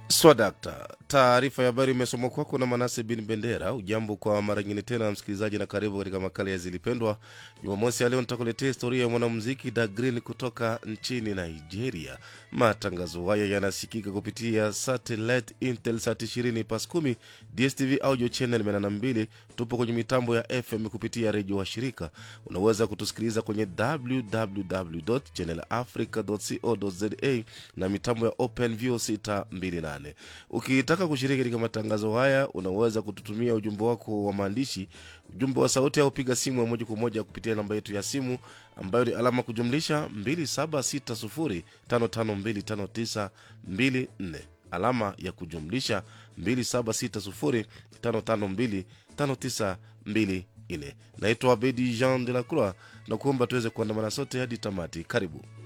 swadakta taarifa ya habari imesomwa kwako na manase bin bendera ujambo kwa mara nyingine tena msikilizaji na karibu katika makala ya zilipendwa jumamosi ya leo nitakuletea historia ya mwanamuziki da green kutoka nchini nigeria matangazo haya yanasikika kupitia satellite intelsat 20 pas 10 dstv audio channel 82 tupo kwenye mitambo ya fm kupitia redio wa shirika unaweza kutusikiliza kwenye www channelafrica co za na mitambo ya open view 628 ukitaka kushiriki katika matangazo haya unaweza kututumia ujumbe wako wa maandishi ujumbe wa sauti au piga simu ya moja kwa moja kupitia namba yetu ya simu ambayo ni alama kujumlisha 276055259254 alama ya kujumlisha 276055259254 naitwa abedi jean de la croix na kuomba tuweze kuandamana sote hadi tamati karibu